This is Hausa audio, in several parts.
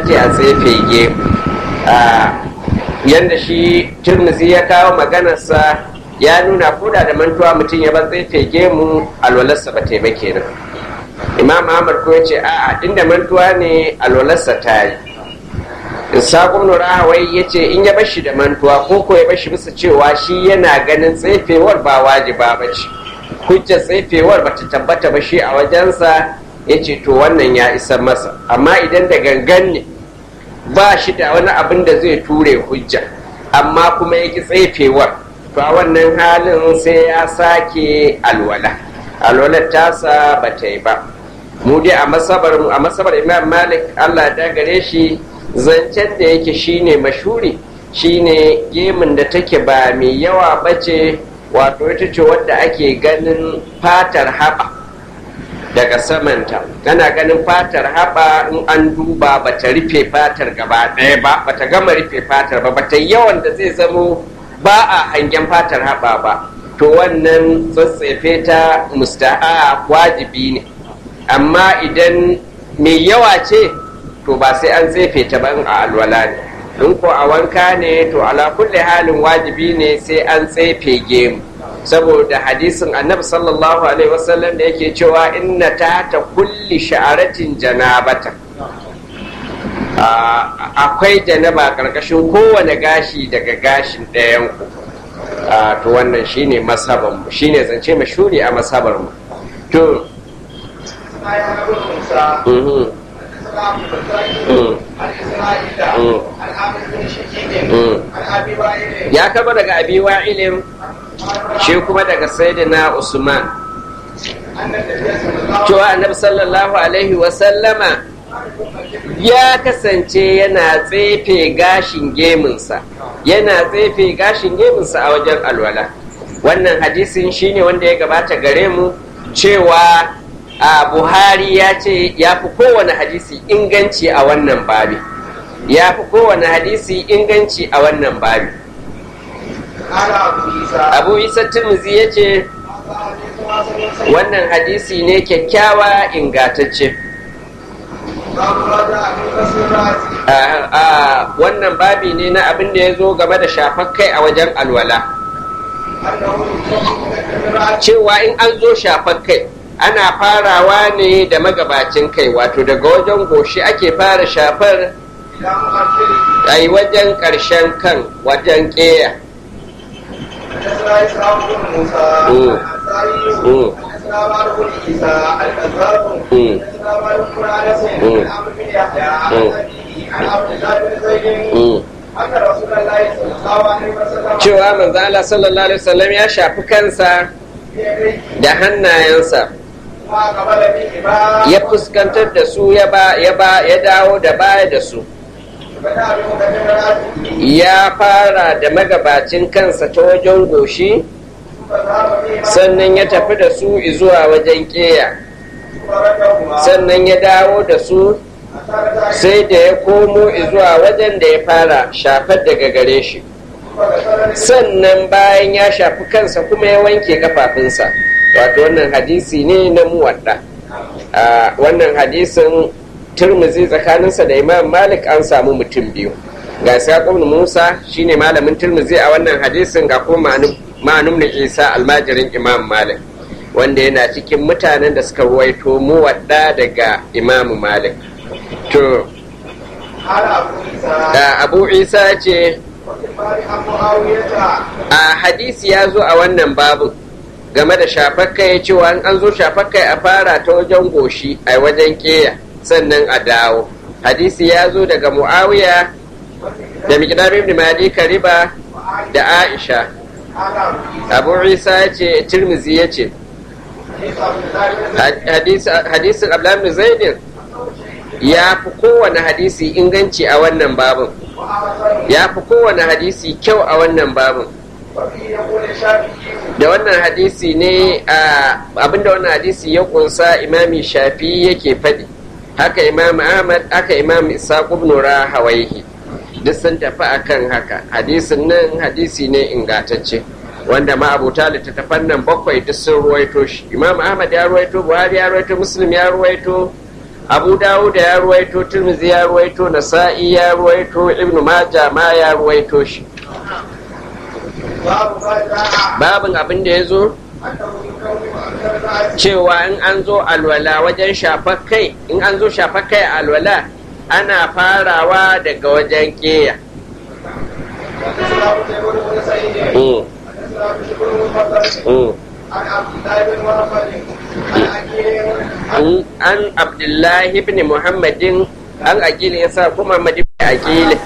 ce a tsefe gemu yadda shi turmuzi ya kawo maganarsa ya nuna koda da mantuwa mutum ya bar tsefe gemu alwalarsa ba ta yi ba kenan imam ahmad ko ya ce a'a inda mantuwa ne alwalarsa ta yi Sakon Nura Hawai ya ce in ya bashi da mantuwa ko ko ya bashi bisa cewa shi yana ganin tsefewar ba wajiba ba ce. Hujjar tsefewar ba ta tabbata ba shi a wajensa ya ce to wannan ya isa masa. Amma idan da gangan ne ba shi da wani abin da zai ture hujja amma kuma ya ki tsefewar to a wannan halin sai ya sake alwala. Alwalar tasa ba ta yi ba. Mu dai a masabar Imam Malik Allah da gare shi zancen da yake shine mashuri shine gemun da take ba mai yawa bace wato ita ce wadda ake ganin fatar haɓa daga samanta ana ganin fatar haɓa in an duba ba ta rufe fatar gaba ɗaya ba ba ta gama rufe fatar ba ba ta yawan da zai zamo ba a hangen fatar haɓa ba to wannan tsatsefe ta musta'a wajibi ne amma idan mai yawa ce to ba sai an tsefe ta ban a alwala ne in ko a wanka ne to ala kulli halin wajibi ne sai an tsefe gemu saboda hadisin annabi sallallahu alaihi wasallam da yake cewa inna ta ta kulli sha'aratin janabata akwai janaba karkashin kowane gashi daga gashin ɗayan ku to wannan shine masaban mu shine zance mashuri a masabar mu to ya kaba daga abi wa'ilin shi kuma daga sayyidina usman cewa annabi sallallahu alaihi wasallama ya kasance yana tsefe gashin geminsa yana tsefe gashin geminsa a wajen alwala wannan hadisin shine wanda ya gabata gare mu cewa a buhari ya ce ya fi kowane hadisi inganci a wannan babi ya fi kowane hadisi inganci a wannan babi abu isa turmuzi ya ce wannan hadisi ne kyakkyawa ingatacce a wannan babi ne na abin da ya zo game da shafar kai a wajen alwala cewa in an zo shafar kai ana farawa ne da magabacin kai wato daga wajen goshi ake fara shafar a yi wajen ƙarshen kan wajen ƙeya cewa manzo Allah sallallahu alaihi wasallam ya shafi kansa da hannayensa ya fuskantar da su ya ba ya ba ya dawo da baya da su ya fara da magabacin kansa ta wajen goshi sannan ya tafi da su zuwa wajen keya sannan ya dawo da su sai da ya komo zuwa wajen da ya fara shafar daga gare shi sannan bayan ya shafi kansa kuma ya wanke kafafunsa wato wannan hadisi ne na muwadda wannan hadisin turmuzi tsakaninsa da imam malik an samu mutum biyu ga saƙon musa shine malamin turmuzi a wannan hadisin ga kuma ma'anum na isa almajirin imam malik wanda yana cikin mutanen da suka ruwaito muwadda daga imam malik to abu isa ce a hadisi ya zo a wannan babu game da shafakka ya cewa an zo shafakka a fara ta wajen goshi a wajen keya sannan a dawo hadisi ya zo daga muawiya da miqdam ibn madi kariba da aisha abu isa ya ce tirmizi ya ce hadisin abdullahi zaidin ya fi kowane hadisi inganci a wannan babin ya fi kowane hadisi kyau a wannan babin da wannan hadisi ne abinda wannan hadisi ya kunsa imami shafi yake faɗi haka imam ahmad haka imam isaq ibn rahawaihi duk sun tafi akan haka hadisin nan hadisi ne ingatacce wanda ma abuta littattafan nan bakwai duk sun ruwaito shi imam ahmad ya ruwaito buhari ya ruwaito muslim ya ruwaito abu dawud ya ruwaito tirmizi ya ruwaito nasa'i ya ruwaito ibnu maja ma ya ruwaito shi babin abin da ya zo cewa in an zo alwala wajen shafar kai in an zo shafar kai alwala ana farawa daga wajen keya an abdullahi ibn muhammadin an akili ya sa kuma muhammad ibn akili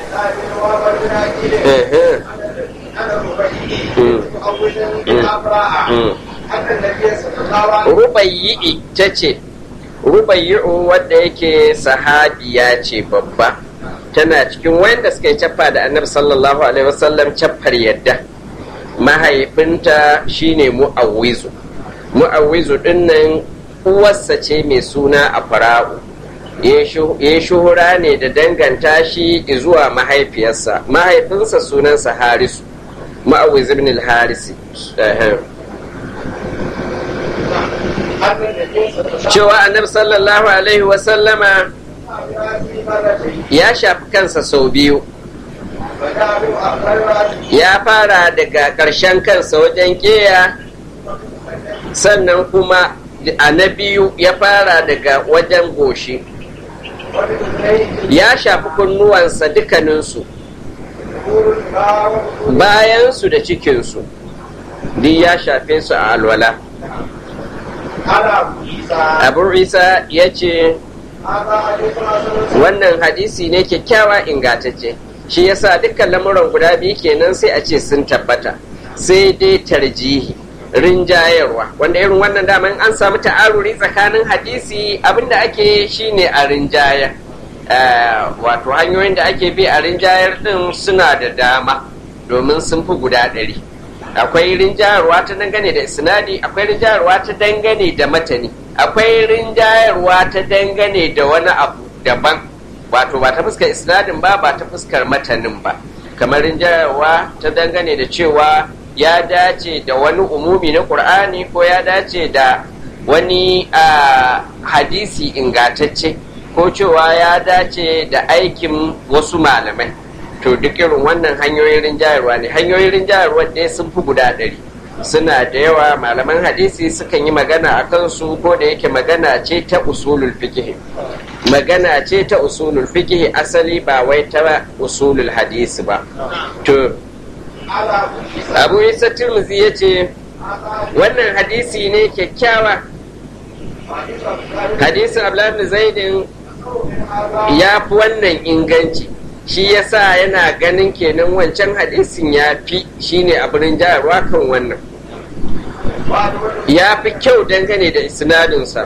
rubayyi ta ce rubayyi'u wadda yake sahabiya ce babba tana cikin wanda suka yi cappa da annabi sallallahu alaihi wasallam cappar yadda mahaifinta shine mu'awwizu mu'awwizu dinnan uwarsa ce mai suna a fara'u ya shuhura ne da danganta shi zuwa mahaifiyarsa mahaifinsa sunansa harisu mu'awwiz ibn al-harisi cewa annabi sallallahu alaihi wasallama ya shafi kansa sau biyu ya fara daga ƙarshen kansa wajen ƙeya sannan kuma a na biyu ya fara daga wajen goshi ya shafi kunnuwansa dukkaninsu bayansu da cikinsu duk ya shafe su a alwala abu isa ya ce wannan hadisi ne kyakkyawa ingantacce shi yasa dukkan lamuran guda biyu kenan sai a ce sun tabbata sai dai tarjihi rinjayarwa wanda irin wannan daman an samu ta'aruri tsakanin hadisi abinda ake shine a rinjayar wato hanyoyin da ake bi a rinjayar din suna da dama domin sun fi guda ɗari akwai rinjayarwa ta dangane da isnadi akwai rinjayarwa ta dangane da matani akwai rinjayarwa ta dangane da wani abu daban wato ba ta fuskar isnadin ba ba ta fuskar matanin ba kamar rinjayarwa ta dangane da cewa ya dace da wani umumi na ƙur'ani ko ya dace da wani hadisi ingatacce ko cewa ya dace da aikin wasu malamai to duk irin wannan hanyoyin rinjayarwa ne hanyoyin rinjayarwa dai sun fi guda ɗari suna da yawa malaman hadisi sukan yi magana a kansu ko da yake magana ce ta usulul fiqh magana ce ta usulul fiqh asali ba wai ta usulul hadisi ba to abu isa tirmizi ya ce wannan hadisi ne kyakkyawa hadisin abdullahi zaidin ya fi wannan inganci shi yasa yana ganin kenan wancan hadisin ya fi shine abin jayarwa kan wannan ya fi kyau dangane da isnadinsa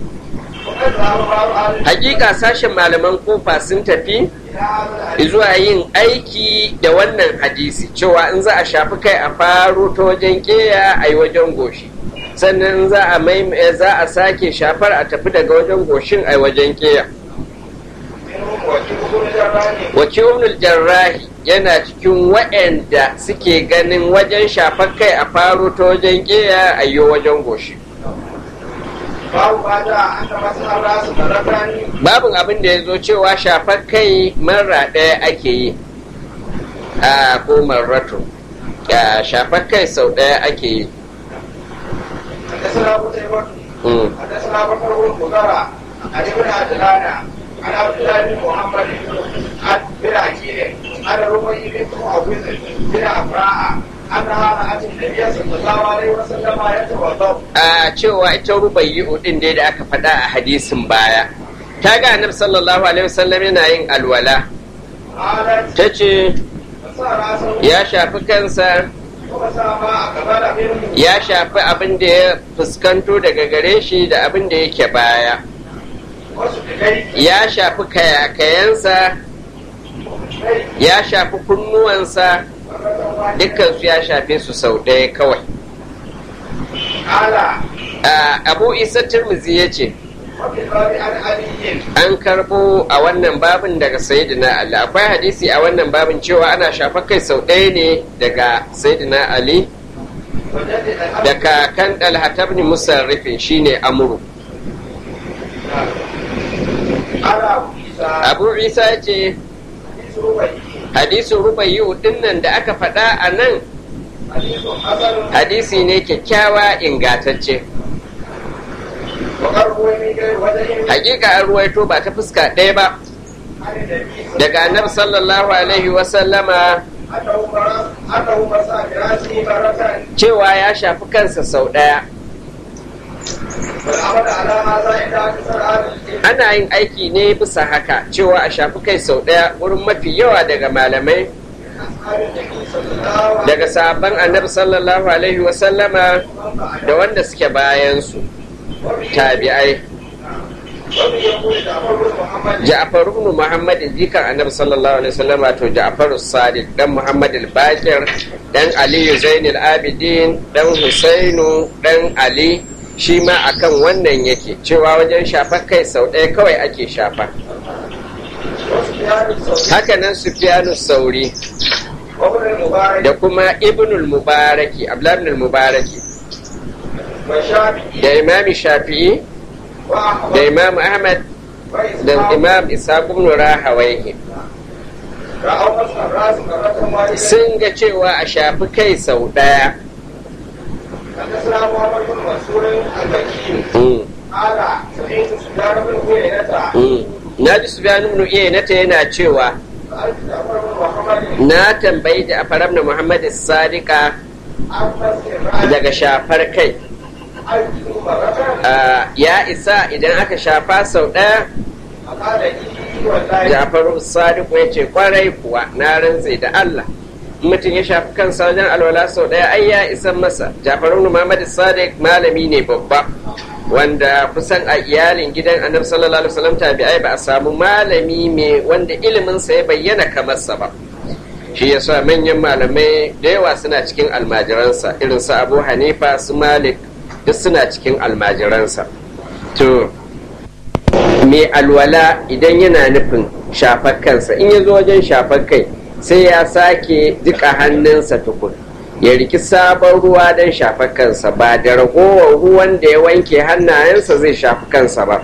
hakika sashen malaman kofa sun tafi zuwa yin aiki da wannan hadisi cewa in za a shafi kai a faro ta wajen keya a yi wajen goshi sannan za a za a sake shafar a tafi daga wajen goshin a yi wajen keya wakilul jarrahi yana cikin waɗanda suke ganin wajen shafar kai a faro ta wajen keya a yi wajen goshi babin abin da ya zo cewa shafar kai marra ɗaya ake yi a ko marratu shafar kai sau ɗaya ake yi حدثنا بكر بن مضرع عن ابن عجلان عن عبد الله بن محمد عن بن عكيل عن ربيع بنت معوذ بن عفراء a cewa ita rubayyu din dai da aka faɗa a hadisin baya ta ga annabi sallallahu alaihi wasallam yana yin alwala ta ce ya shafi kansa ya shafi abin da ya fuskanto daga gare shi da abin da yake baya ya shafi kayakayensa ya shafi kunnuwansa dukkansu ya shafe su sau ɗaya kawai abu isa turmizi ya ce an karbo a wannan babin daga sayyidina ali akwai hadisi a wannan babin cewa ana shafa kai sau ɗaya ne daga sayyidina ali da kakan dalhatabni musarrifin shine amuru على أبو عيسى abu isa ya ce حديث ربيعي hadisin rubayu dinnan da aka faɗa a nan حديث حسن hadisi ne kyakkyawa ingantacce وقد روي من غير وجه hakika an ruwaito ba ta fuska ɗaya ba عن النبي daga annabi sallallahu alaihi wasallama أنه مرض أنه مسح برأسه مرة cewa ya shafi kansa sau ɗaya والعمل على هذا عند أكثر أهل العلم ana yin aiki ne bisa haka cewa a shafi kai sau ɗaya wurin mafi yawa daga malamai أصحاب النبي صلى الله عليه daga sahabban annabi sallallahu alaihi wasallama وسلم da wanda suke bayansu tabi'ai ومن يقول جعفر بن محمد Ja'far ibn Muhammad jikan Annabi sallallahu alaihi wasallam to Ja'far as-Sadiq dan Muhammad al-Baqir dan Ali Zainul Abidin dan Husainu dan Ali shi ma akan wannan yake cewa wajen shafar kai sau ɗaya kawai ake shafa وسفيان الثوري haka nan Sufyanu Sauri وابن المبارك da kuma Ibnul Mubaraki Abdullah ibn al-Mubaraki والشافعي da Imam Shafi'i da وأحمد Imam Ahmad da وإسحاق Imam Ishaq ibn Rahawayhi رأوا مسح الرأس مرة واحدة sun ga cewa a shafi kai sau ɗaya حدثنا محمد بن منصور البكي Mm. قال سمعت سفيان بن عيينة na ji Sufyan ibn Iyaynata yana cewa سألت جعفر بن محمد na tambayi da na Muhammad Sadiqa عن مسح الرأس daga shafar kai أجل مرة Ah, ya isa idan aka shafa sau ɗaya فقال إيه والله Jafaru Sadiq ya ce kwarai kuwa na rantse da Allah In mutum ya shafi kansa wajen alwala sau ɗaya ai ya isan masa Jafaru ibn Muhammad Sadiq malami ne babba wanda kusan a iyalin gidan annabi sallallahu alaihi wasallam tabi'ai ba a samu malami mai wanda ilimin sa ya bayyana kamar sa ba shi yasa manyan malamai da yawa suna cikin almajiransa irin su Abu Hanifa su Malik duk suna cikin almajiransa to mai alwala idan yana nufin shafar kansa in ya zo wajen shafar kai sai ya sake jika hannunsa tukun ya riki sabon ruwa don shafar kansa ba da ragowar ruwan da ya wanke hannayensa zai shafi kansa ba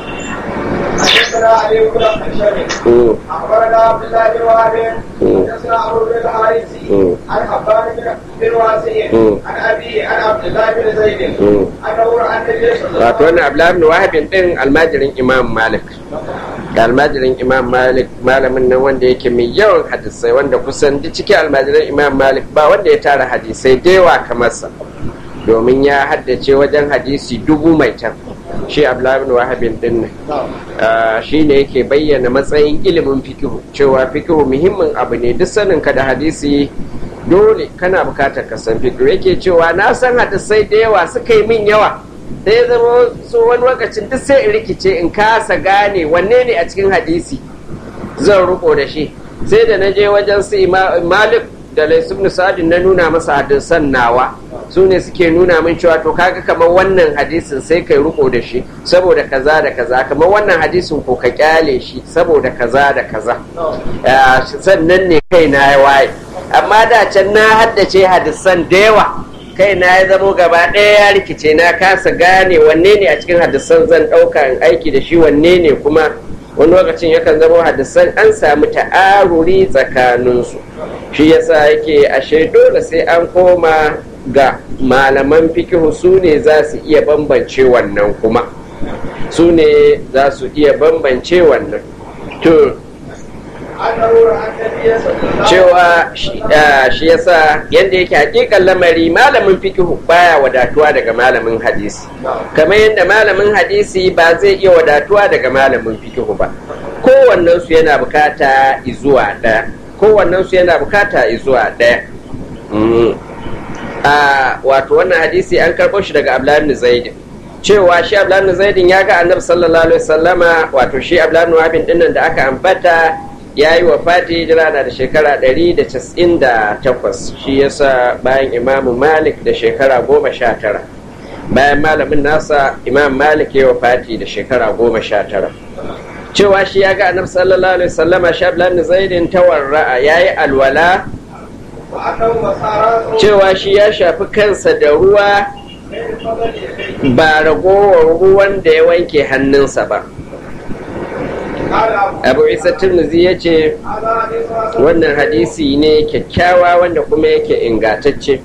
حدثنا علي بن الحشري Mm, أخبرنا عبد الله بن وهب مم. حدثنا عمرو بن الحارثي مم. عن حبان بن بن واسع مم. عن أبي عن عبد الله بن زيد مم. أنه رأى النبي صلى الله wato عليه wannan abdullahi wahabin din almajirin imam malik da almajirin imam malik malamin nan wanda yake mai yawan hadisai wanda kusan duk cikin almajirin imam malik ba wanda ya tara hadisai da yawa kamar sa domin ya haddace wajen hadisi dubu mai can shi abdullahi ibn wahabin din nan Ah, shi ne yake bayyana matsayin ilimin fikihu cewa fikihu muhimmin abu ne duk sanin ka da hadisi dole kana bukatar ka san fikihu yake cewa na san hadisai da yawa suka yi min yawa da ya zama so wani lokacin duk sai in rikice in kasa gane wanne ne a cikin hadisi zan riko da shi sai da na je wajen su Ima- malik da laisu ibn sa'adin na nuna masa hadisan nawa su ne suke nuna min cewa to kaga kamar wannan hadisin sai kai riko da shi saboda kaza da kaza kamar wannan hadisin ko ka kyale shi saboda kaza da kaza Ah, sannan ne kai na ya waye amma da can na haddace hadisan da yawa kai na ya zamo gaba ɗaya ya rikice na kasa gane wanne ne a cikin hadisan zan ɗauka in aiki da shi wanne ne kuma wani lokacin yakan zama hadisan an samu ta'aruri tsakaninsu shi yasa yake ashe dole sai an koma ga malaman fikihu su ne za su iya bambance wannan kuma su ne za su iya bambance wannan to أنه رأى النبي صلى الله عليه وسلم cewa shi- ah, shi yasa yadda yake hakikan lamari malamin fikihu baya wadatuwa daga malamin hadisi kamar yadda malamin hadisi ba zai iya wadatuwa daga malamin fikihu ba kowannen su yana bukata izuwa ɗaya kowannen su yana bukata izuwa ɗaya Mm. a wato wannan hadisi an karɓo shi daga Abdullahi ibn Zaid cewa shi Abdullahi ibn Zaid ya ga Annabi sallallahu alaihi wasallama wato shi Abdullahi ibn Wahab dinnan da aka ambata ya yi wa fati hijira na da shekara 198 shi yasa bayan Imam Malik da shekara 19 bayan malamin nasa Imam Malik ya yi wa fati da shekara 19 cewa shi ya ga Annabi sallallahu alaihi wasallama shi Abdullahi ibn Zaid tawarra'a yayi alwala وأنه مسار cewa shi ya shafi kansa da ruwa من فضل يديه ba ragowar ruwan da ya wanke hannunsa ba abu isa turmuzi ya ce wannan hadisi ne kyakkyawa wanda kuma yake ingantacce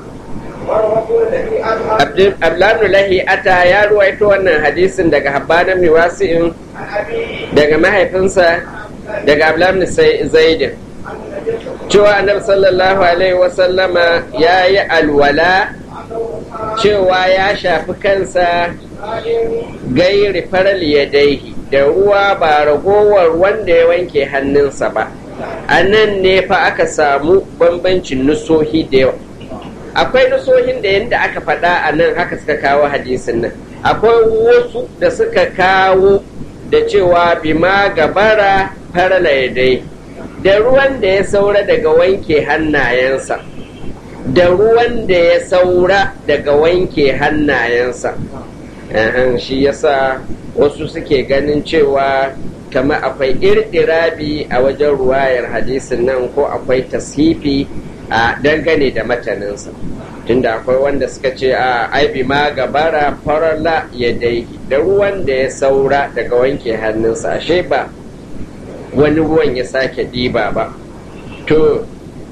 abdullahi lahi ata ya ruwaito wannan hadisin daga habbanan miwasi'in daga mahaifinsa daga abdullahi zaidin cewa annabi sallallahu alaihi wasallama ya yi alwala cewa ya shafi kansa gairi faral yadaihi da ruwa ba ragowar wanda ya wanke hannunsa ba a nan ne fa aka samu bambancin nusohi da yawa akwai nusohin da yadda aka faɗa a nan haka suka kawo hadisin nan akwai wasu da suka kawo da cewa bima gabara farala yadaihi da ruwan da ya saura daga wanke hannayensa da ruwan da ya saura daga wanke hannayensa shi yasa wasu suke ganin cewa kama akwai irɗirabi a wajen ruwayar hadisin nan ko akwai tasifi a dangane da mataninsa tunda akwai wanda suka ce a aibi ma gabara farala ya daiki da ruwan da ya saura daga wanke hannunsa ashe ba wani ruwan ya sake ɗiba ba to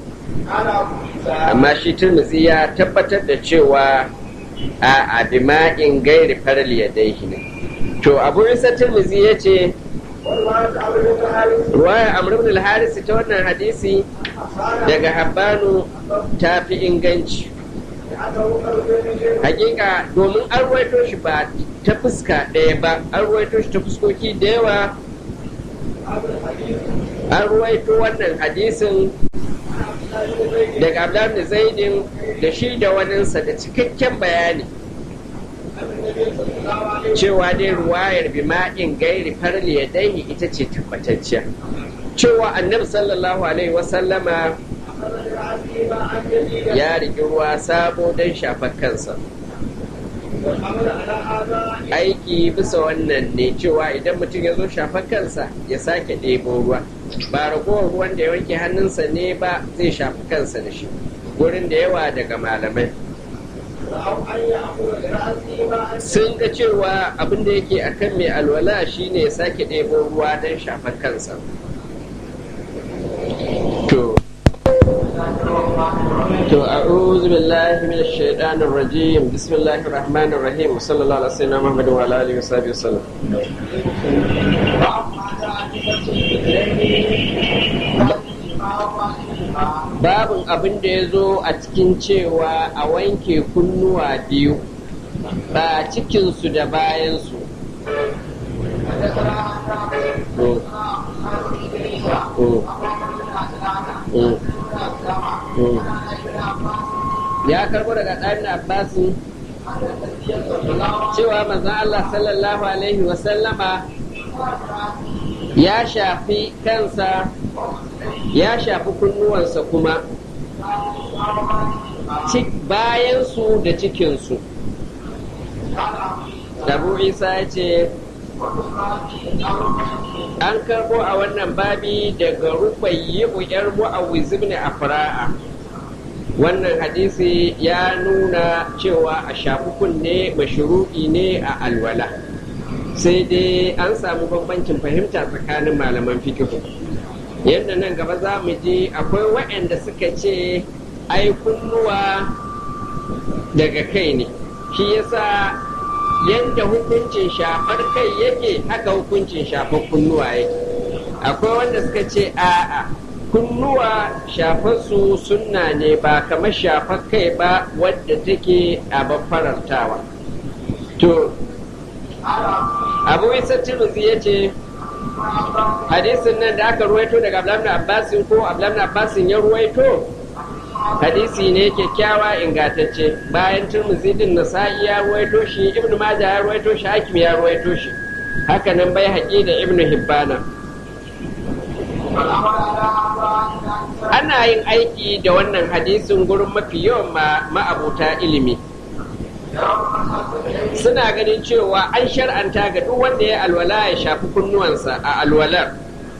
amma shi turmuzi ya tabbatar da cewa a abima'in gairi faral ya daihi ne to abu isa turmuzi ya ce ruwaya amr al-haris ta wannan hadisi daga habbanu ta fi inganci hakika domin an ruwaito shi ba ta fuska ɗaya ba an ruwaito shi ta fuskoki da yawa an ruwaito wannan hadisin daga abdullahi zaidin da shi da waninsa da cikakken bayani cewa dai ruwayar bima'in gairi farli ya daini ita ce tabbatacciya cewa annabi sallallahu alaihi wasallama ya rigi ruwa sabo don shafar kansa aiki bisa wannan ne cewa idan mutum ya zo shafar kansa ya sake ɗebo ruwa ba ragowar ruwan da ya wanke hannunsa ne ba zai shafi kansa da shi gurin da yawa daga malamai sun ga cewa abin da yake akan mai alwala shine ya sake ɗebo ruwa don shafar kansa to to a'udhu billahi minash shaitanir rajim bismillahir rahmanir rahim sallallahu alaihi wasallam muhammadin wa alihi wa sahbihi wasallam babin abin da ya zo a cikin cewa a wanke kunnuwa biyu ba cikinsu da bayansu ya karbo daga ɗan abbasin cewa manzon Allah sallallahu alaihi wasallama ya shafi kansa ya shafi kunnuwansa kuma bayansu da cikinsu Abu Isa ya ce an karbo a wannan babi daga rubayyi uyar mu'awiz ibn afra'a wannan hadisi ya nuna cewa a shafi kunne mashru'i ne a alwala sai dai an samu bambancin fahimta tsakanin malaman fikihu yadda nan gaba za mu ji akwai waɗanda suka ce ai kunnuwa daga kai ne shi yasa yadda hukuncin shafar kai yake haka hukuncin shafar kunnuwa yake akwai wanda suka ce a'a kunnuwa shafarsu sunna ne ba kamar shafar kai ba wadda take a farantawa to abu isa tiruzi ya ce hadisin nan da aka ruwaito daga abdullahi abbasin ko abdullahi abbasin ya ruwaito hadisi ne kyakkyawa ingantacce bayan turmuzi din nasa'i ya ruwaito shi ibnu maja ya ruwaito shi hakim ya ruwaito shi haka nan bai haƙi da ibnu hibbana ana yin aiki da wannan hadisin gurin mafi yawan ma'abuta ilimi suna ganin cewa an shar'anta ga duk wanda ya alwala ya shafi kunnuwansa a alwalar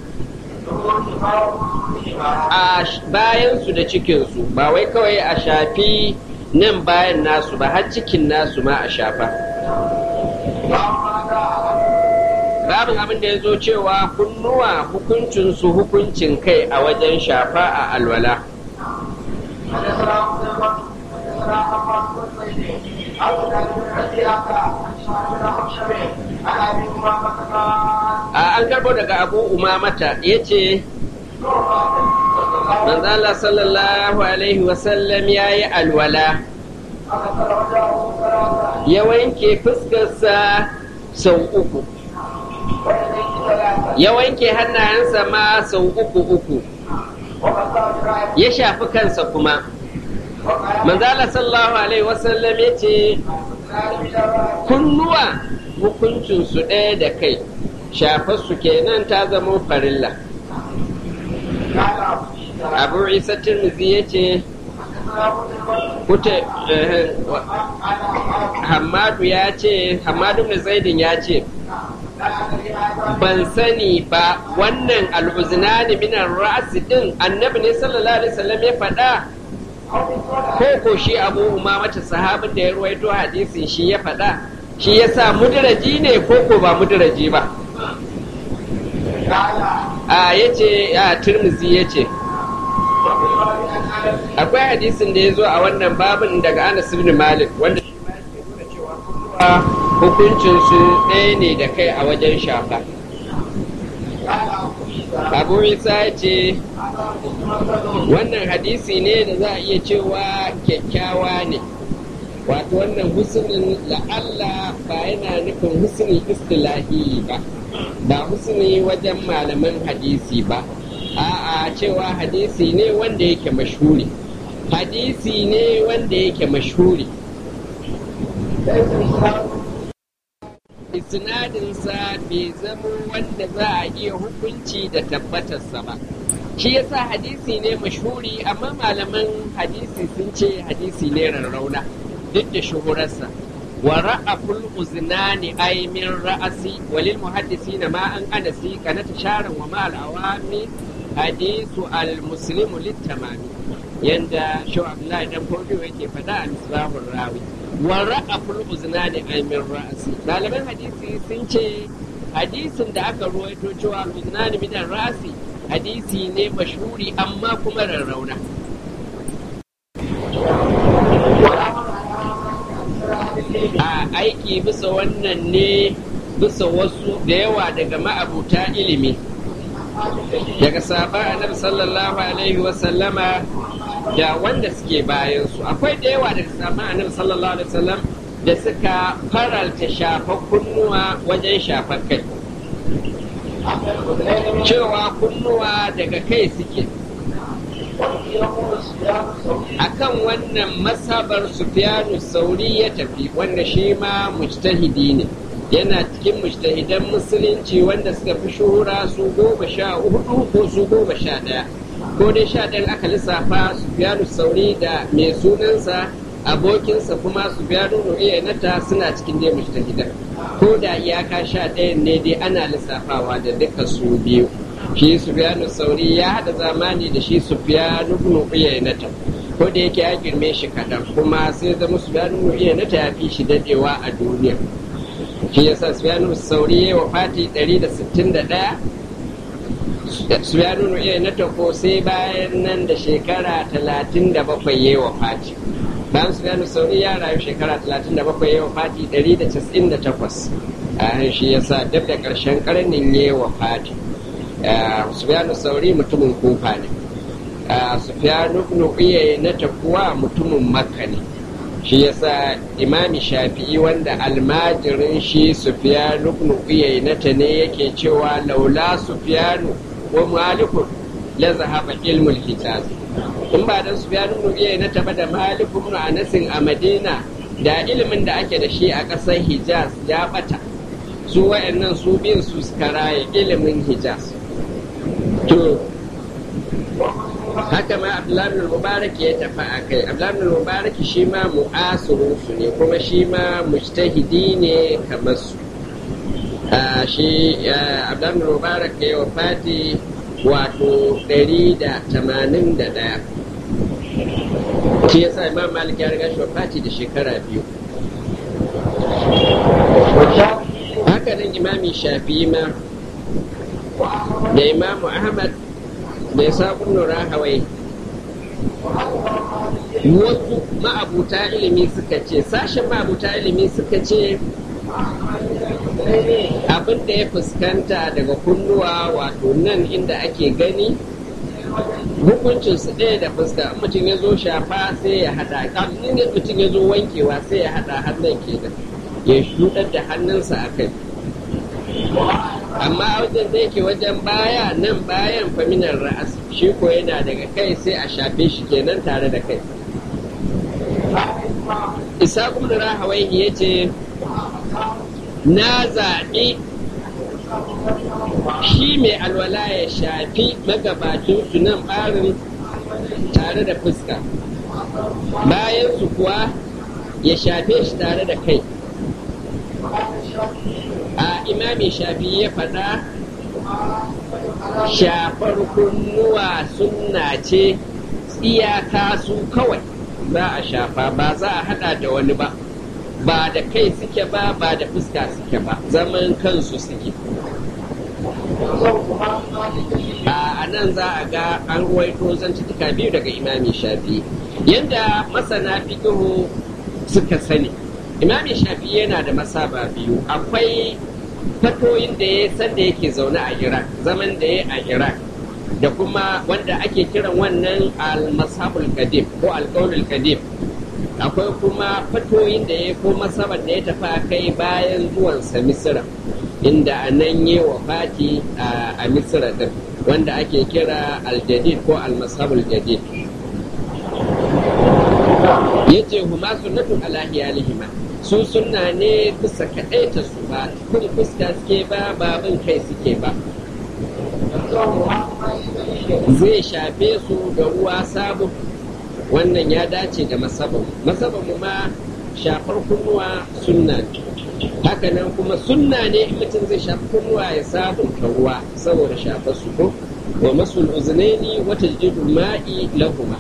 a bayansu da cikinsu ba wai kawai a shafi nan bayan nasu ba har cikin nasu ma a shafa babin abin da ya zo cewa kunnuwa hukuncinsu hukuncin kai a wajen shafa a alwala a an karbo daga abu umamata ya ce manzala sallallahu alaihi wasallam ya yi alwala ya wanke fuskarsa sau uku ya wanke hannayensa ma sau uku uku ya shafi kansa kuma manzala sallallahu alaihi wasallam ya ce kunnuwa hukuncinsu ɗaya da kai shafarsu kenan ta zama farilla abu isa tirmidhi ya ce kuta hamadu ya ce hamadu ibn zaidin ya ce ban sani ba wannan al'uzinani minan ra'asi din annabi ne sallallahu alaihi wasallam ya faɗa ko ko shi abu umamata sahabin da ya ruwaito hadisin shi ya faɗa shi ya sa mudiraji ne ko ko ba mudiraji ba a ya ce a turmuzi ya ce akwai hadisin da ya zo a wannan babin daga anas ibn malik wanda shi ma yake nuna cewa kulluwa hukuncinsu ɗaya ne da kai a wajen shafa abu isa ya ce wannan hadisi ne da za a iya cewa kyakkyawa ne wato wannan husnin la'alla ba yana nufin husni istilahi ba ba husni wajen malaman hadisi ba a'a cewa hadisi ne wanda yake mashhuri hadisi ne wanda yake mashhuri isnadinsa bai zama wanda za a iya hukunci da tabbatarsa ba shi yasa hadisi ne mashhuri amma malaman hadisi sun ce hadisi ne rarrauna duk da shuhurarsa wa ra'aful uznani ay min ra'asi walil muhaddisina ma an anasi kana tasharan wa ma al awami hadisu al muslimu litamami yanda shaw abdullahi dan fodiyo yake fada a misbahur rawi wa ra'aful uznani ay min ra'asi malaman hadisi sun ce hadisin da aka ruwaito cewa al uznani min ra'asi hadisi ne mashhuri amma kuma rarrauna a aiki bisa wannan ne bisa wasu da yawa daga ma'abuta ilimi daga sahaba annabi sallallahu alaihi wasallama da wanda suke bayansu akwai da yawa daga sahaba annabi sallallahu alaihi wasallam da suka faralta shafa kunnuwa wajen shafa kai cewa kunnuwa daga kai suke akan wannan masabar sufyanu sauri ya tafi wanda shi ma mujtahidi ne yana cikin mujtahidan musulunci wanda suka fi shuhura su goma sha hudu ko su goma sha daya ko dai sha ɗayan aka lissafa sufyanu sauri da mai sunansa abokinsa kuma sufyanu nata suna cikin dai mujtahidan ko da iyaka sha ɗayan ne dai ana lissafawa da duka su biyu shi sufyanu sauri ya haɗa zamani da shi sufyanu ibn uyaynata ko da yake ya girme shi kaɗan kuma sai zama sufyanu ibn uyaynata ya fi shi dadewa a duniya shi yasa sufyanu sauri ya wafati 161 sufyanu ibn uyaynata ko sai bayan nan da shekara 37 ya wafati bayan sufyanu sauri ya rayu shekara 37 ya wafati 198 a shi yasa dab da ƙarshen ƙarnin ya wafati Sufyanu Sauri mutumin kufa ne. Sufyanu ibn na kuwa mutumin Makka ne. Shi yasa Imami Shafi'i wanda almajirin shi Sufyanu ibn ta ne yake cewa laula Sufyanu wa Malikun la zahaba ilmul Hijaz. In ba dan Sufyanu ibn na ba da Malik ibn Anas a Madina da ilimin da ake da shi a ƙasar Hijaz ya bata. Su wa'annan su bin su suka raye ilimin Hijaz. to haka ma abdullahi mubarak ya tafi a kai abdullahi mubarak shi ma mu'asirin su ne kuma shi ma mujtahidi ne kamar su shi abdullahi mubarak ya wafati wato 181 shi yasa imam malik ya riga shi wafati da shekara biyu haka nan imami shafi ma da imamu ahmad da ya sabon nura hawai wasu ma'abuta ilimi suka ce sashen ma'abuta ilimi suka ce abin da ya fuskanta daga kunnuwa wato nan inda ake gani hukuncin su ɗaya da fuska in mutum ya zo shafa sai ya haɗa in mutum ya zo wankewa sai ya haɗa hannun kenan ya shuɗar da hannunsa a kai amma wajen da yake wajen baya nan bayan faminar ra'as shi ko yana daga kai sai a shafe shi kenan tare da kai isa kuma rahawai ya ce na zaɓi shi mai alwala ya shafi magabacin su nan ɓarin tare da fuska bayan su kuwa ya shafe shi tare da kai a imami shafi ya faɗa shafar kunnuwa sunna ce iyaka su kawai za a shafa ba za a hada da wani ba ba da kai suke ba ba da fuska suke ba zaman kansu suke a nan za a ga an ruwaito zantuka biyu daga imami shafi yadda masana fikihu suka sani imami shafi yana da masaba biyu akwai fatoyin da ya san da yake zaune a iraq zaman da ya a iraq da kuma wanda ake kiran wannan al-mashabul kadim ko alƙaulul kadim akwai kuma fatoyin da ya ko masabar da ya tafi kai bayan zuwansa misira inda a nan yi wa fati a misira din wanda ake kira al-jadid ko al-mashabul jadid yace huma sunnatun ala hiyalihima su sunna ne bisa kaɗaita su ba kun fuska suke ba babin kai suke ba zai shafe su da ruwa sabu wannan ya dace da masabin masabin ma shafar kunnuwa sunna hakanan kuma sunna ne in mutum zai shafi kunnuwa ya sabunta ruwa saboda shafar su ko wa masul uznaini wata jidu ma'i lahuma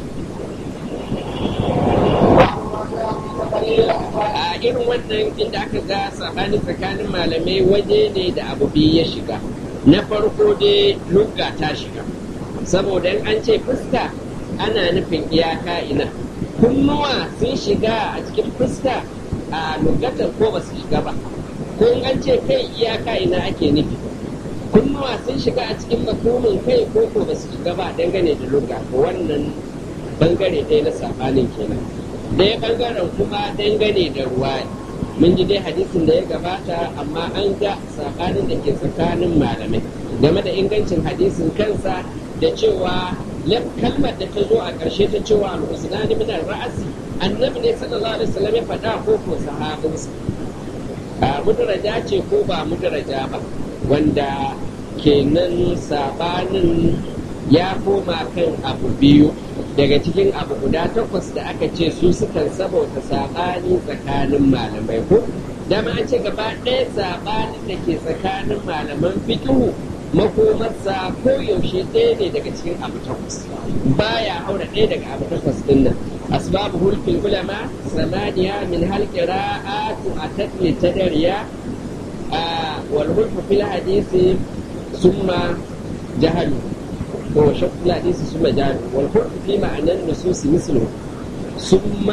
a irin wannan inda aka ga sabani tsakanin malamai waje ne da abu biyu ya shiga na farko dai lugga ta shiga saboda in an ce fuska ana nufin iyaka ina kunnuwa sun shiga a cikin fuska a lugatar ko ba su shiga ba ko in an ce kai iyaka ina ake nufi kunnuwa sun shiga a cikin makomin kai ko ko ba su shiga ba dangane da lugga wannan bangare ɗaya na sabanin kenan ɗaya ɓangaren kuma dangane da ruwa mun ji dai hadisin da ya gabata amma an ga saɓanin da ke tsakanin malamai game da ingancin hadisin kansa da cewa kalmar da ta zo a ƙarshe ta cewa al-usnani min ra'asi annabi ne sallallahu alaihi wasallam ya faɗa ko ko sahabinsa a mudaraja ce ko ba mudaraja ba wanda kenan saɓanin ya koma kan abu biyu daga cikin abu guda takwas da aka ce su sukan sabauta saɓani tsakanin malamai ko dama an ce gaba ɗaya saɓanin da ke tsakanin malaman fikihu makomarsa ko yaushe ɗaya ne daga cikin abu takwas baya haura ɗaya daga abu takwas ɗin nan asbabu hulfin ulama samaniya min halƙira atu a tatli tadariya wal hulfu fil hadisi summa jahalu هو شق الحديث ثم جعل والحكم في معنى النصوص مثله ثم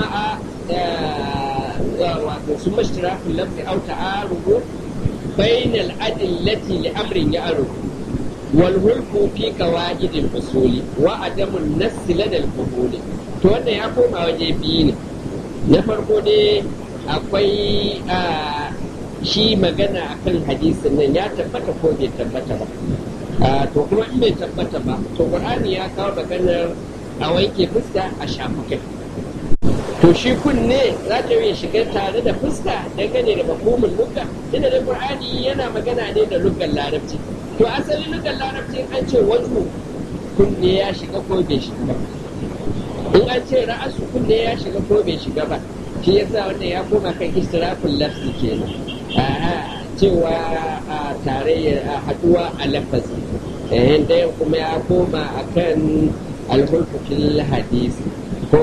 ثم اشتراك اللفظ او تعارض بين الأدلة لأمر يعرض والهلك في قواعد الأصول وعدم النص لدى الفضول to wannan ya koma waje biyu ne na farko dai akwai shi magana akan hadisin nan ya tabbata ko bai tabbata ba to kuma in bai tabbata ba to qur'ani ya kawo maganar a wanke fuska a shafa kai to shi kunne za ta iya shiga tare da fuska dangane da makomin lugga inda da qur'ani yana magana ne da luggan larabci to asalin luggan larabci an ce wajhu kunne ya shiga ko bai shiga ba in an ce ra'asu kunne ya shiga ko bai shiga ba shi yasa wannan ya koma kan istirafin lafzi kenan cewa a tarayyar a haduwa a lafazi yayin ɗayan kuma ya koma a kan alhulfufin hadisi ko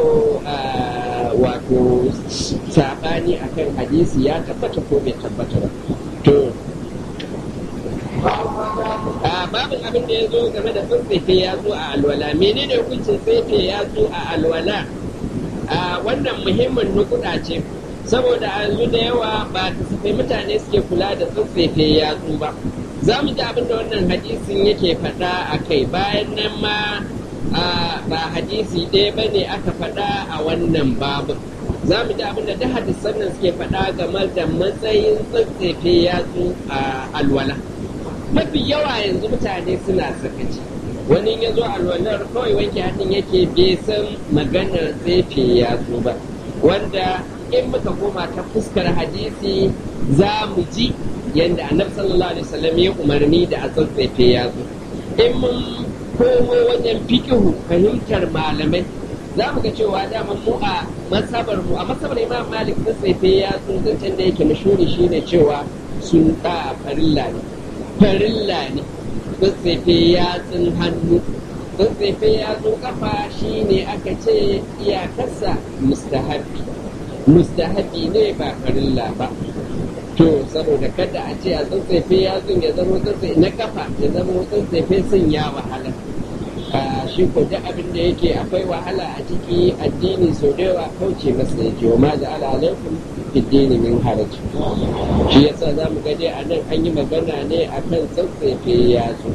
wato saɓani a kan hadisi ya tabbata ko bai tabbata ba to babin abin da ya zo game da tsintsefe ya zo a alwala menene hukuncin tsefe ya zo a alwala a wannan muhimmin nukuda ce saboda a yanzu da yawa ba kasafai mutane suke kula da tsintsefe ya zo ba za mu ji abin da wannan hadisin yake faɗa a kai bayan nan ma ba hadisi ɗaya ba ne aka faɗa a wannan babin za mu ji abin da duk hadisan nan suke faɗa game da matsayin tsintsefe yatsu a alwala mafi yawa yanzu mutane suna sakaci wani ya zo alwalar kawai wanke hannun yake bai san maganar tsefe yatsu ba wanda in muka koma ta fuskar hadisi za mu ji yadda annabi sallallahu alaihi wasallam ya umarni da a tsintsefe yatsu in mun komo wajen fikihu fahimtar malamai za mu ga cewa dama mu a masabar mu a masabar imam malik sun tsefe ya zancen da yake mashuri shine cewa sun da farilla ne farilla ne sun tsefe yatsun hannu sun tsefe yatsun kafa shine aka ce iyakarsa mustahabi mustahabi ne ba farilla ba to saboda kada a ce a tsantsefe yatsun ya zama tsantsefe na kafa ya zama tsantsefe sun ya wahala shi ko duk abin da yake akwai wahala a ciki addini sau da yawa kauce masa yake wa ma ja'ala alaikum fiddini min haraj shi yasa za mu gade a nan an yi magana ne akan tsantsefe yatsu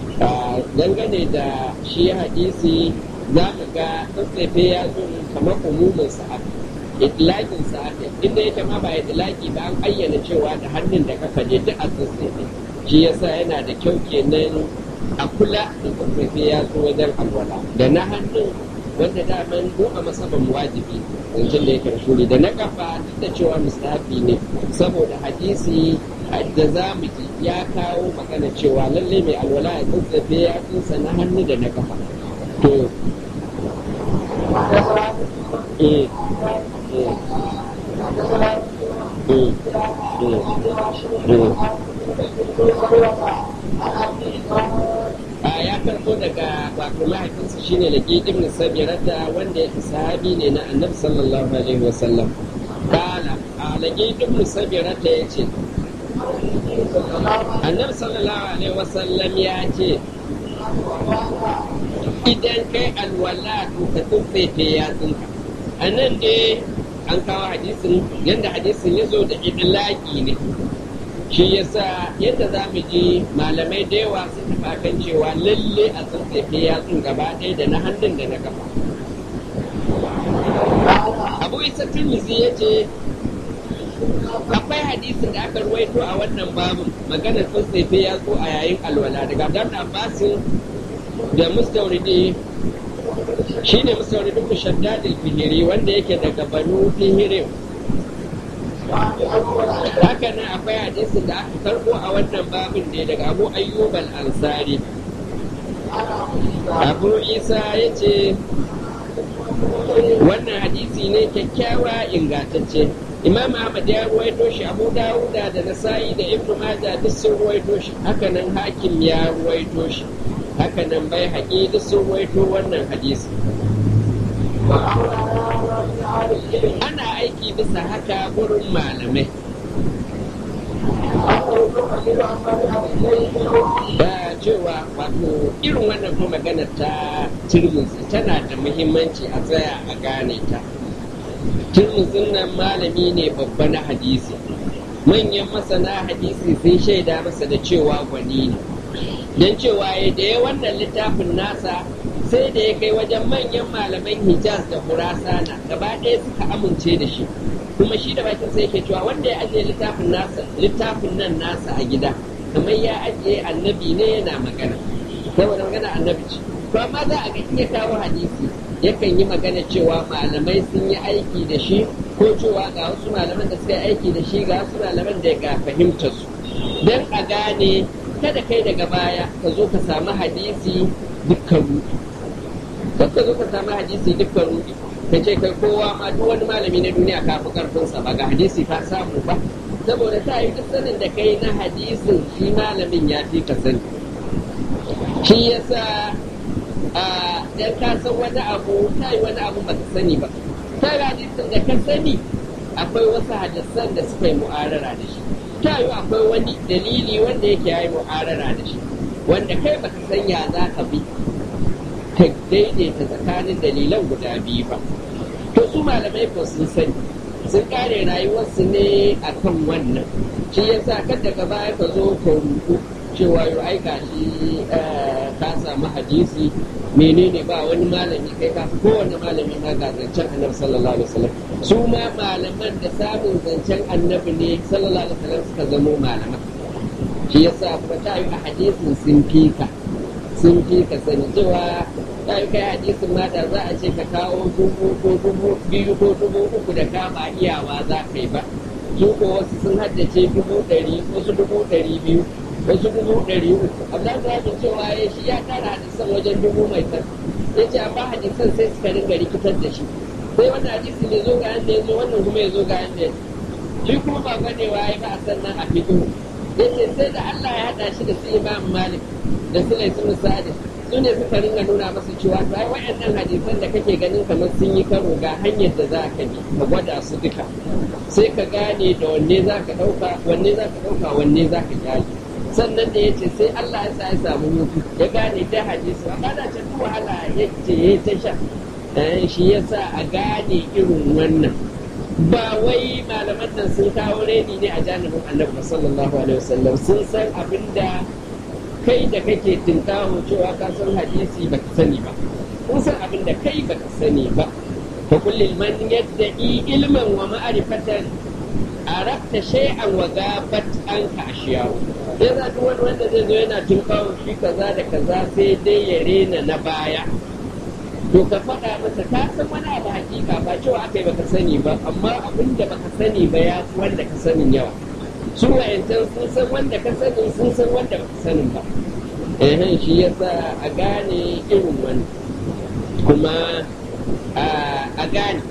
dangane da shi hadisi za mu ga tsantsefe yatsu kamar umumin sa'ad itlaƙin sa inda yake ma ba itlaki ba an ayyana cewa da hannun da kafa ne duk a tsantsefe shi yasa yana da kyau kenan a kula da tsantsefe ya zo wajen alwala da na hannun wanda daman mu a masaban wajibi zancen da yake shuri da na kafa duk da cewa mustahabi ne saboda hadisi da za mu ji ya kawo magana cewa lalle mai alwala ya tsantsefe ya tsinsa na hannu da na kafa to eh a ya karbo daga wato mahaifinsa shine da ibn sabirata wanda sahabi ne na annabi sallallahu alaihi wasallam kala a lage ibn sabirata ya ce annabi sallallahu alaihi wasallam ya ce idan kai alwala to ka tsuntsefe yatsunka a nan dai an kawo hadisin yadda hadisin ya zo da idlaki ne shi yasa yadda za mu ji malamai da yawa sun tafi kan cewa lalle a tsantsefe yatsun gaba ɗaya da na hannun da na kafa abu isa turmizi ya ce akwai hadisin da aka ruwaito a wannan babu maganar tsantsefe yatsu a yayin alwala daga abdan abbasin da mustauridi shi ne musauridin mushaddadil fihiri wanda yake daga banu fihirin haka nan akwai hadisin da aka karbo a wannan babin ne daga abu ayyub al-ansari abu isa ya ce wannan hadisi ne kyakkyawa ingantacce imam ahmad ya ruwaito shi abu dawuda da nasa'i da ibnu majah duk sun ruwaito shi haka nan hakim ya ruwaito shi haka nan bai haƙi duk sun ruwaito wannan hadisi ana aiki bisa haka gurin malamai da cewa wato irin wannan kuma magana ta turmuzi tana da muhimmanci a tsaya a gane ta turmuzin nan malami ne babba na hadisi manyan masana hadisi sun shaida masa da cewa gwani ne don cewa ya da ya wannan littafin nasa sai da ya kai wajen manyan malaman hijaz da kurasana gaba ɗaya suka amince da shi kuma shi da bakin sai yake cewa wanda ya ajiye littafin nasa littafin nan nasa a gida kamar ya ajiye annabi ne yana magana saboda magana annabi ce to amma za a ga in ya kawo hadisi yakan yi magana cewa malamai sun yi aiki da shi ko cewa ga wasu malaman da suka yi aiki da shi ga wasu malaman da ga fahimtar su don a gane kada kai daga baya ka zo ka samu hadisi dukkan rudi ka zo ka samu hadisi dukkan rudi ka ce kai kowa ma duk wani malami na duniya ka fi karfinsa ba ga hadisi ka samu ba saboda ta yi duk sanin da kai na hadisin shi malamin ya fi ka sani shi yasa a dan ka san wani abu ta yi wani abu ba ka sani ba ta yi hadisin da ka sani akwai wasu hadisan da suka yi mu'arara da shi ta yi akwai wani dalili wanda yake ya yi mu'arara da shi wanda kai baka san ya za ka bi ka daidaita tsakanin dalilan guda biyu ba to su malamai ko sun sani sun kare rayuwarsu ne akan wannan shi yasa kada ka baya ka zo ka rubu cewa yau ai gashi ka samu hadisi menene ba wani malami kai ka kowane malami ma ga zancen annabi sallallahu alaihi wasallam su ma malaman da samun zancen annabi ne sallallahu alaihi wasallam suka zamo malaman shi yasa kuma ta yi a hadisin sun fika sun fika sani cewa ta yi kai hadisin ma da za a ce ka kawo dubu ko dubu biyu ko dubu uku da ka ba iyawa za ka yi ba su ko wasu sun haddace dubu ɗari wasu dubu ɗari biyu wasu dubu ɗari uku abdan da yake cewa ya shi ya tara hadisan wajen dubu mai san ya ce amma hadisan sai suka ringa rikitar da shi sai wannan hadisi ne zo ga yanda ya zo wannan kuma ya zo ga yanda ya shi kuma ba ganewa ya ba a sannan a fiƙo ya ce sai da Allah ya haɗa shi da su imam malik da su laisu sa'adin su ne suka ringa nuna masa cewa to ai waɗannan hadisan da kake ganin kamar sun yi karo ga hanyar da za ka bi ka gwada su duka sai ka gane da wanne za ka ɗauka wanne za ka ɗauka wanne za ka kyale sannan da ya ce sai Allah ya sa ya samu hutu ya gane da hadisi a kada ce duk wahala ya ce ya ta sha shi ya sa a gane irin wannan ba wai malaman nan sun kawo reni ne a janibin annabi sallallahu alaihi wasallam sun san abinda kai da kake tinkawo cewa ka san hadisi ba ka sani ba kun san abinda kai ba ka sani ba fa kullil man yadda'i ilman wa ma'rifatan arabta shay'an wa gabat anka ashiyahu sai za duk wani wanda zai zo yana tinkawo shi kaza da kaza sai dai ya rena na baya to ka faɗa masa ka san wani abu hakika ba cewa aka yi baka sani ba amma abin da baka sani ba ya fi wanda ka sanin yawa su wayancan sun san wanda ka sani sun san wanda baka sanin ba eh shi yasa a gane irin wani kuma a gane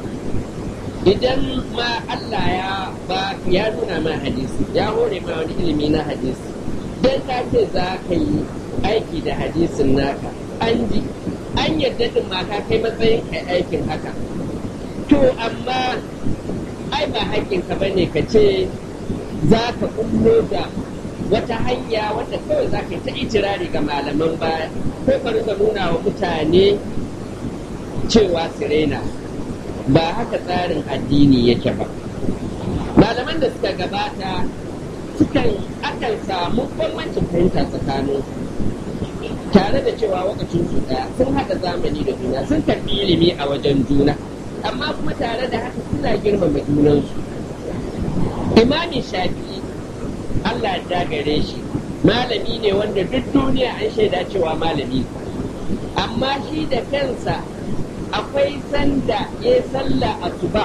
idan ma Allah ya ba ya nuna ma hadisi ya hore ma wani ilimi na hadisi dan ka ce za ka yi aiki da hadisin naka an ji an yarda din ma ka kai matsayin kai aikin haka to amma ai ba haƙƙinka ba ne ka ce za ka kullo da wata hanya wanda kawai za ka yi ta itirari ga malaman baya ko ka rika nuna wa mutane cewa sirena ba haka tsarin addini yake ba malaman da suka gabata sukan akan samu bambancin fahimta tsakanin tare da cewa wakacin su daya sun haɗa zamani da juna sun karɓi ilimi a wajen juna amma kuma tare da haka suna girmama junansu imami shafi'i Allah ya gare shi malami ne wanda duk duniya an shaida cewa malami amma shi da kansa akwai sanda ya salla asuba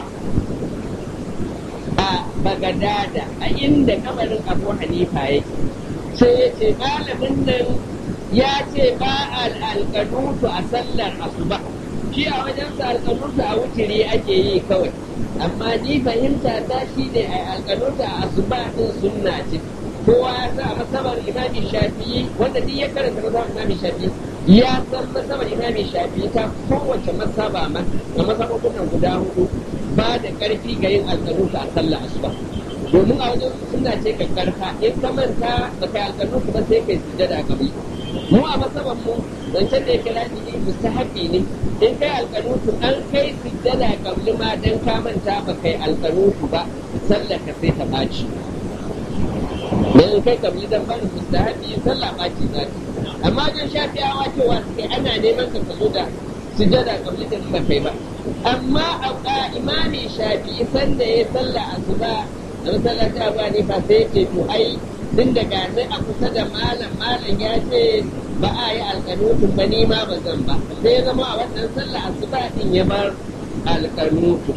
a bagadada a inda kamarin abu hanifa yake sai ya ce malamin nan ya ce ba alƙanutu a sallar asuba shi a wajen sa alƙanutu a wutiri ake yi kawai amma ni fahimta ta shi ne a alƙanutu a asuba din sunna ce kowa ya sa masabar imami shafi'i wanda duk ya karanta masabar imami shafi'i ya san masabar imami shafi'i ta kowace masaba ma a masabobin nan guda hudu ba da ƙarfi ga yin alƙanutu a sallar asuba domin a wajen suna ce ka karfa in ka manta ba kai alƙanutu ba sai kai sujada gabi mu a masaban mu zancen da yake lafiya mustahabi ne in kai alƙanutu an kai sujjada kabli ma dan ka manta ba kai alƙanutu ba sallar ka sai ta ɓaci dan in kai kabli dan bani mustahabi sallah ɓaci za ta amma wajen shafiyawa cewa kai ana neman ka zo da sujjada kabli din ba kai ba amma a imami shafi sanda ya sallah asuba da masallaci abu ne fa sai ce to ai tun da gani a kusa da malam malam ya ce ba a yi alƙanutun ba ni ma ba zan ba sai ya zama a wannan sallah asuba din ya bar alƙanutu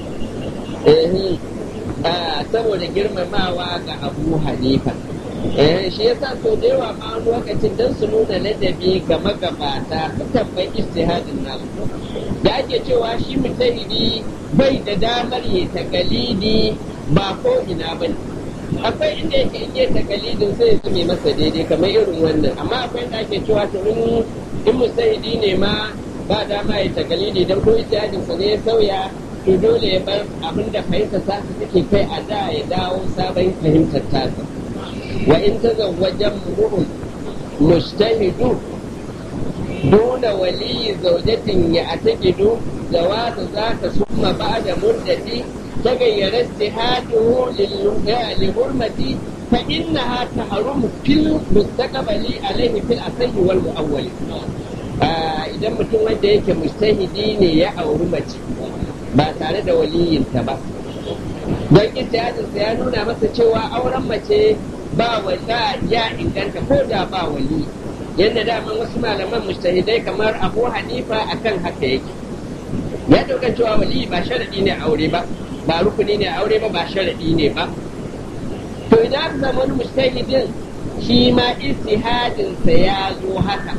saboda girmamawa ga abu hanifa shi yasa sau da yawa ma wani lokacin don su nuna ladabi ga magabata sukan bai istihadin nasu da ake cewa shi mutahidi bai da damar ya takalidi ba ko ina ba akwai inda yake in yi takalidin sai su mai masa daidai kamar irin wannan amma akwai inda ake cewa to in in mustahidi ne ma ba dama ya takalidi dan ko ijtihadin sa ne ya sauya to dole ya bar abin da fahimtar sa take kai a da ya dawo sabon fahimtar tasa wa in tazawwajan mu'min mustahidu duna wali zaujatin ya atakidu jawaza zaka summa ba'da muddati تغير اجتهاده لحرمة فإنها تحرم في المستقبل عليه في الأصح والمؤول idan mutum wanda yake mustahidi ne ya auri mace ba tare da waliyinta ba don ijtihadinsa ya nuna masa cewa auren mace ba wanda ya inganta ko da ba wali yadda daman wasu malaman mustahidai kamar abu hanifa akan haka yake ya dauka cewa wali ba sharadi ne aure ba ba rukuni ne aure ba ba sharadi ne ba to idan aka samu wani mustahidin shi ma istihadinsa ya zo haka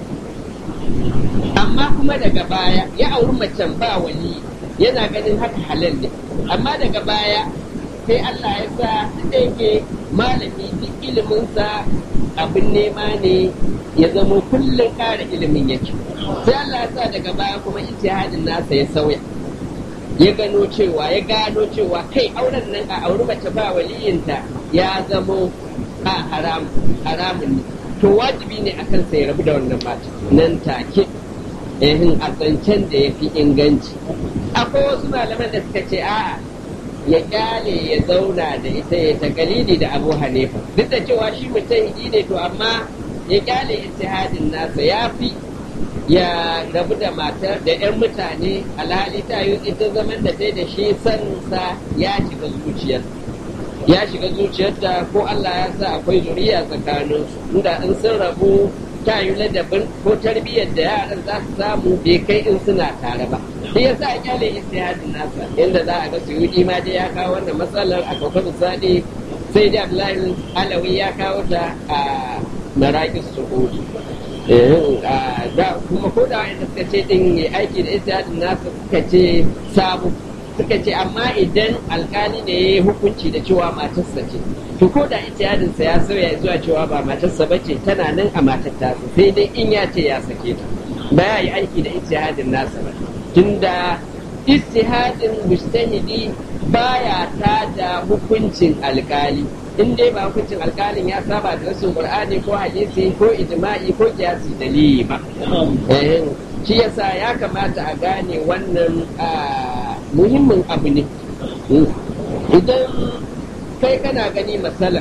amma kuma daga baya ya auri macen ba wali yana ganin haka halal ne amma daga baya sai Allah ya sa da yake malami duk iliminsa abin nema ne ya zamo kullum ƙara ilimin yake sai Allah ya sa daga baya kuma ijtihadin nasa ya sauya ya gano cewa ya gano cewa kai auren nan a auri mace ba waliyinta ya zamo a haram haramun ne to wajibi ne akan sai rabu da wannan mata nan take ehin a zancen da ya fi inganci akwai wasu malaman da suka ce a'a ya kyale ya zauna da ita ya ta galili da abu hanifa duk da cewa shi mutum ne to amma ya kyale ijtihadin nasa ya fi ya rabu da matar da 'yan mutane alhali ta yi ita zaman da ta da shi sansa ya shiga zuciyar ya shiga zuciyarta ko Allah ya sa akwai zuriya tsakanin su inda in sun rabu ta yi ladabin ko tarbiyyar da yaran za su samu bai kai in suna tare ba shi ya sa kyale istihadin nasa inda za a ga suyudi ma dai ya kawo wannan matsalar a kwakwabi sadi sai da Abdullahi Alawi ya kawo ta a Marakis Su'udi da kuma ko da wanda suka ce din yi aiki da istihadin nasa suka ce sabu suka ce amma idan alkali ne ya yi hukunci da cewa matarsa ce to ko da ijtihadinsa ya sauya zuwa cewa ba matarsa ba ce tana nan a matar tasa sai dai in ya ce ya sake ta ba ya yi aiki da ijtihadin nasa ba tunda ijtihadin mujtahidi baya ta da hukuncin alkali in dai ba hukuncin alkalin ya saba da rasul qur'ani ko hadisi ko ijma'i ko kiyasi dalili ba shi yasa ya kamata a gane wannan muhimmin abu ne idan kai kana gani matsala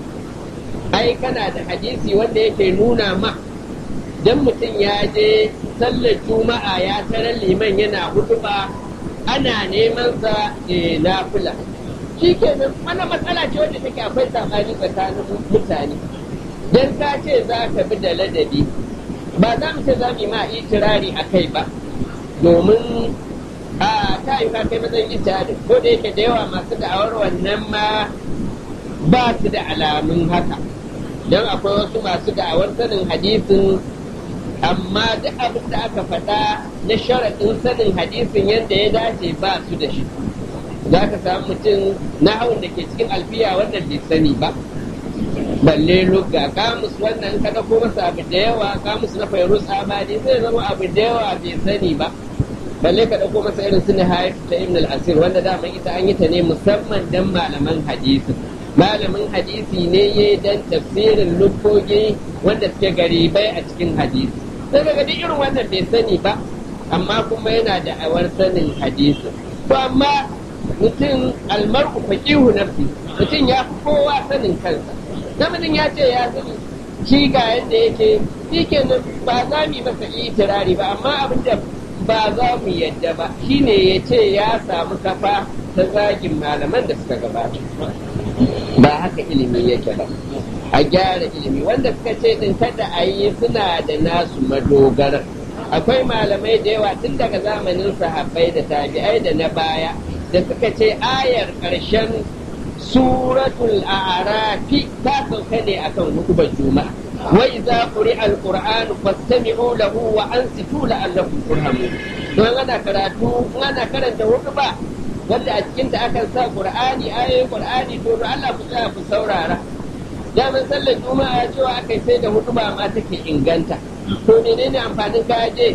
ai kana da hadisi wanda yake nuna ma dan mutum ya je sallar juma'a ya tarar liman yana hutuba ana neman sa na fula shi kenan wannan matsala ce wanda take akwai sabani tsakanin mutane dan ka ce za ka bi da ladabi ba za mu ce za mu yi ma itirari a kai ba domin a ta yi ka kai matsayin ijtihadin ko da yake da yawa masu da'awar wannan ma ba su da alamun haka don akwai wasu masu da'awar sanin hadisin amma duk abin da aka faɗa na sharaɗin sanin hadisin yadda ya dace ba su da shi za ka samu mutum na hawan da ke cikin alfiya wannan bai sani ba balle lugga kamus wannan kada ko masa abu da yawa kamus na fairus abadi zai zama abu da yawa bai sani ba balle ka dauko masa irin su nihayat ta ibn al-asir wanda dama ita an yi ta ne musamman dan malaman hadisi malamin hadisi ne ya dan tafsirin lukogi wanda suke garibai a cikin hadisi sai daga duk irin wannan bai sani ba amma kuma yana da awar sanin hadisi to amma mutum almar'u faqihu nafsi mutum ya fi kowa sanin kansa namijin ya ce ya sani shi ga yadda yake shi kenan ba za mu yi masa itirari ba amma abin da ba za mu yadda ba shine ya ce ya samu kafa ta zagin malaman da suka gabata ba haka ilimi yake ba a gyara ilimi wanda suka ce din kada a yi suna da nasu madogara akwai malamai da yawa tun daga zamanin sahabbai da tabi'ai da na baya da suka ce ayar ƙarshen suratul a'rafi ta sauka ne akan hukubar juma'a wa idza quri'a alquran fastami'u lahu wa ansitu la'allakum turhamun to ana karatu ana karanta hukuba wanda a cikin ta akan sa qur'ani ayoyin qur'ani to Allah ku tsaya ku saurara daman sallar juma'a cewa akai sai da hukuba ma take inganta to menene amfanin ka je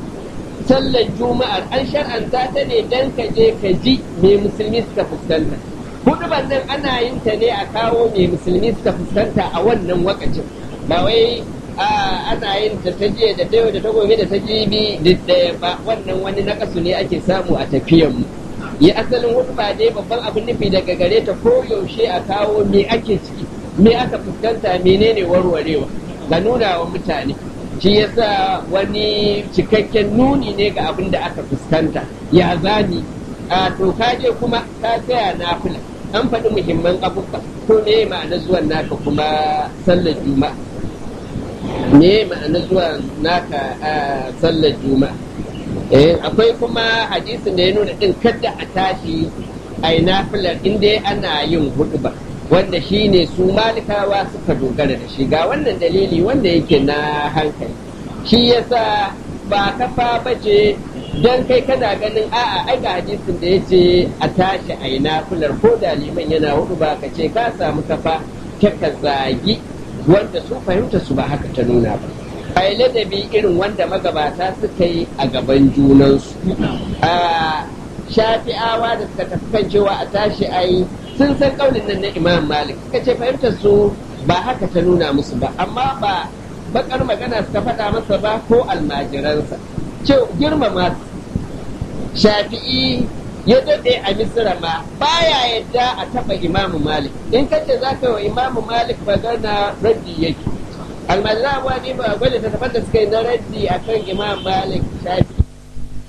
sallar juma'ar an shar'anta ta ne dan ka je ka ji me musulmi suka fuskanta huduban nan ana yin ta ne a kawo me musulmi suka fuskanta a wannan wakacin ba wai ana yin ta ta jiya da ta da ta gobe da ta jibi duk ɗaya ba wannan wani nakasu ne ake samu a tafiyan mu yi asalin hudu ba dai babban abin nufi daga gare ta ko yaushe a kawo me ake ciki me aka fuskanta menene warwarewa ga nuna wa mutane shi yasa wani cikakken nuni ne ga abin da aka fuskanta ya zani a to kaje kuma ka tsaya nafila an faɗi muhimman abubuwa to me ma'ana zuwan naka kuma sallar juma'a me ma'ana zuwan naka a sallar juma'a eh akwai kuma hadisin da ya nuna din kada a tashi a yi nafilar inda ana yin hudu ba wanda shi ne su malikawa suka dogara da shi ga wannan dalili wanda yake na hankali shi yasa ba kafa bace don kai kana ganin a'a ai ga hadisin da ya ce a tashi a yi nafilar ko da liman yana hudu ba ka ce ka samu kafa ka zagi wanda su fahimta su ba haka ta nuna ba a yi ladabi irin wanda magabata suka yi a gaban junansu a shafi'awa da suka tafi kan cewa a tashi a yi sun san kaunin nan na imam malik suka ce fahimtar su ba haka ta nuna musu ba amma ba bakar magana suka faɗa masa ba ko almajiransa ce girmama shafi'i ya daɗe a misira ma baya yadda a taɓa imamu malik in kace za ka wa imamu malik magana raddi yake almajiran abuwa ne ba gwada ta da suka yi na raddi akan imam malik shafi